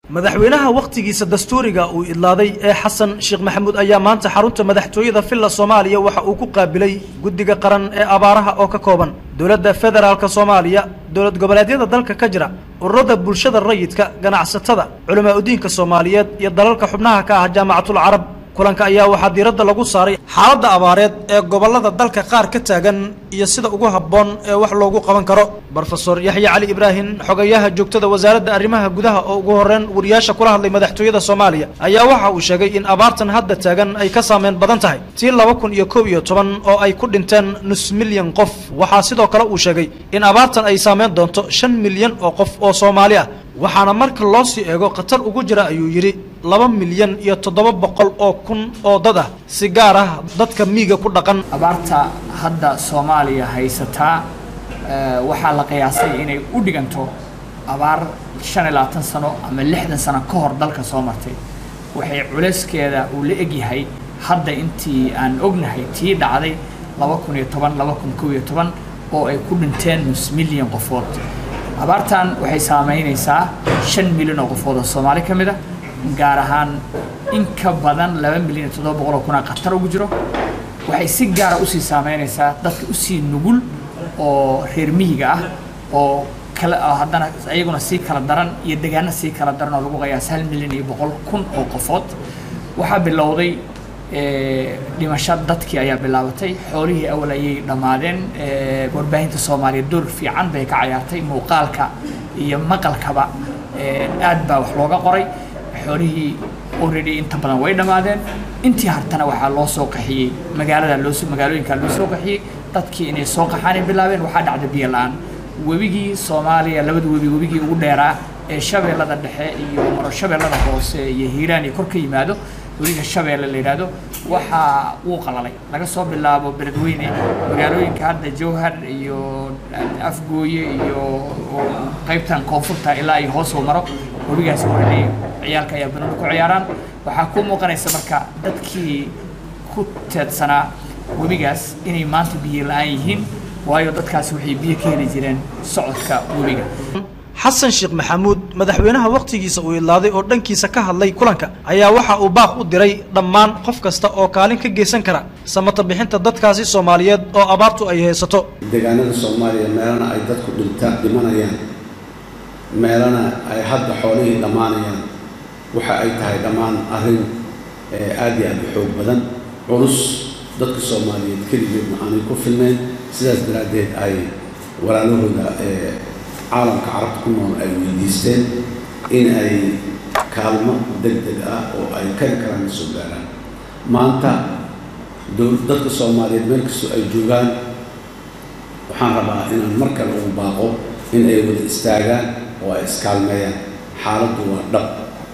madaxweynaha wakhtigiisa dastuuriga uu idlaaday ee xasan sheekh maxamuud ayaa maanta xarunta madaxtooyada villa soomaaliya waxa uu ku qaabilay guddiga qaran ee abaaraha oo ka kooban dowladda federaalka soomaaliya dowlad goboleedyada dalka ka jira ururada bulshada rayidka ganacsatada culamaa udiinka soomaaliyeed iyo dalalka xubnaha ka ah jaamacatul carab kulanka ayaa waxaa diiradda lagu saaray xaaladda abaareed ee gobollada dalka qaar ka taagan iyo sida ugu habboon ee wax loogu qaban karo brofesor yaxya cali ibraahim xogayaha joogtada wasaaradda arrimaha gudaha oo ugu horreyn wariyaasha kula hadlay madaxtooyada soomaaliya ayaa waxa uu sheegay in abaartan hadda taagan ay ka saameyn badan tahay tii laba kun iyo kow iyo toban oo ay ku dhinteen nus milyan qof waxaa sidoo kale uu sheegay in abaartan ay saameyn doonto shan milyan oo qof oo soomaali ah waxaana marka loo sii eego khatar ugu jira ayuu yidhi laba milyan iyo toddoba boqol oo kun oo dad ah si gaar ah dadka miiga ku dhaqan abaarta hadda soomaaliya haysataa waxaa la qiyaasay inay u dhiganto abaar shan iyo labaatan sano ama lixdan sano ka hor dalka soo martay waxay culeyskeeda uu la egyahay hadda intii aan ognahay tii dhacday laba kun iyo toban laba kun kow iyo toban oo ay ku dhinteen nus milyan qofood abaartan waxay saameynaysaa shan milyan oo qofood oo soomaali ka mid a gaar ahaan in ka badan laba milyan iyo toddoba boqol oo kuna khatar ugu jiro waxay si gaara usii saameynaysaa dadka usii nugul oo reer miyiga ah oo kala haddana iyaguna sii kala daran iyo degaano sii kala daran oo lagu qayaas hal milyan iyo boqol kun oo qofood waxaa bilowday dhimasho dadkii ayaa bilaabatay xoolihii awal ayay dhammaadeen warbaahinta soomaaliya door fiican bay ka cayaartay muuqaalka iyo maqalkaba aad baa wax looga qoray xoolihii already inta badan way dhammaadeen intii hartana waxaa loo soo qaxiyey magaalada loo magaalooyinka loo soo qaxiyey dadkii inay soo qaxaan ay bilaabeen waxaa dhacda biyo la-aan webigii soomaaliya labada webi webigii ugu dheeraa ee shabeellada dhexe iyo maro shabeellada hoose iyo hiiraan iyo kor ka yimaado webiga shabeelle la yidhaahdo waxaa wuu qalalay laga soo bilaabo beledweyne magaalooyinka hadda jowhar iyo afgooye iyo qaybtan koonfurta ilaa iyo hoos uu maro webigaas horeley ciyaalka ayaa banooni ku ciyaaraan waxaa ku muuqanaysa marka dadkii ku teedsanaa webigaas inay maanta biyo la-aan yihiin waayo dadkaasi waxay biyo ka heli jireen socodka webiga xasan sheekh maxamuud madaxweynaha wakhtigiisa uu idlaaday oo dhankiisa ka hadlay kulanka ayaa waxa uu baaq u diray dhammaan qof kasta oo kaalin ka geysan kara samata bixinta dadkaasi soomaaliyeed oo abaartu ay haysato deegaanada soomaaliya meelana ay dadku dhinta dhimanayaan meelana ay hadda xoolihii dhammaanayaan waxa ay tahay dhammaan arrin aad iyo aad u xoog badan culus dadka soomaaliyeed keligeedna aanay ku filnayn sidaas daraaddeed ay walaalahooda caalamka carabta ku nool ay weydiisteen in ay kaalmo deg deg ah oo ay kari karaan ka soo gaaraan maanta dadka soomaaliyeed meel kastoo ay joogaan waxaan rabaa inaan mar kale ugu baaqo in ay wada istaagaan oo ay iskaalmeeyaan xaaladdu waa dhab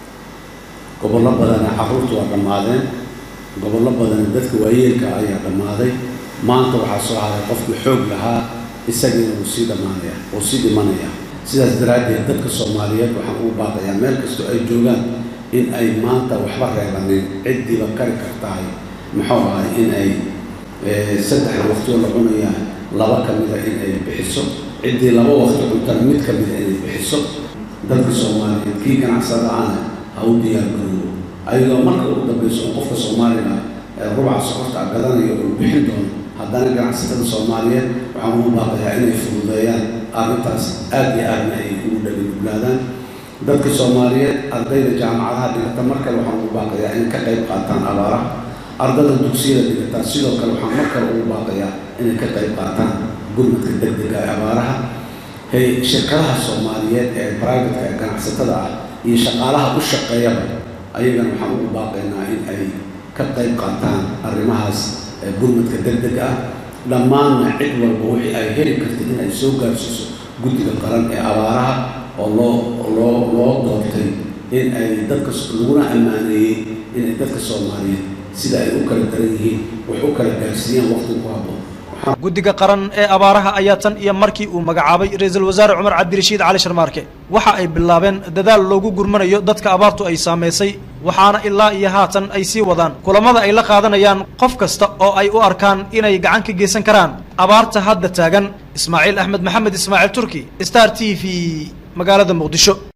gobollo badana carruurta waa dhammaadeen gobollo badana dadka waayeelka ayaa dhammaaday maanta waxaa soo haray qofkii xoog lahaa isagiina wuu sii dhammaanaya wuu sii dhimanaya sidaas daraaddeed dadka soomaaliyeed waxaan ugu baaqayaa meel kastoo ay joogaan in ay maanta waxba reebanin ciddiiba kari kartahay muxuu ahay in ay saddexda waqtioo la cunayaa laba ka mida in ay bixiso ciddii laba waqti cuntana mid ka mida inay bixiso dadka soomaaliyeed kii ganacsada ana ha u diyaar garoobo ayadoo marka ugu dambayso oo qofka soomaaliga rubaca sokorta a gadanayo uu bixin doono haddana ganacsatada soomaaliyeed waxaan ugu baaqayaa inay fududeeyaan arrintaas aad iyo aadna ay ugu dhaganuglaadaan dadka soomaaliyeed ardayda jaamacadaha dhigata mar kale waxaan ugu baaqayaa inay ka qayb qaataan abaaraha ardada dugsiyada dhigataa sidoo kale waxaan mar kale ugu baaqayaa inay ka qayb qaataan gurmadka deg dega ee abaaraha hey shirkadaha soomaaliyeed ee brivatka ee ganacsatada ah iyo shaqaalaha u shaqeeyaba ayagana waxaan ugu baaqaynaa in ay ka qayb qaataan arrimahaas gurmadka deg deg ah dhammaanna cid walba wixii ay heli kartay in ay soo gaarsiiso guddiga qaran ee abaaraha oo loo loo loo doortay in ay dadka laguna ammaaneeyey inay dadka soomaaliyeed sida ay u kala daran yihiin wax u kala gaarsiiyaan waqti ku habboon guddiga qaran ee abaaraha ayaa tan iyo markii uu magacaabay ra-iisul wasaare cumar cabdirashiid cali sharmaarke waxa ay bilaabeen dadaal loogu gurmanayo dadka abaartu ay saamaysay waxaana ilaa iyo haatan ay sii wadaan kulamada ay la qaadanayaan qof kasta oo ay u arkaan inay gacan ka geysan karaan abaarta hadda taagan ismaaciil axmed maxamed ismaaciil turki star t v magaalada muqdisho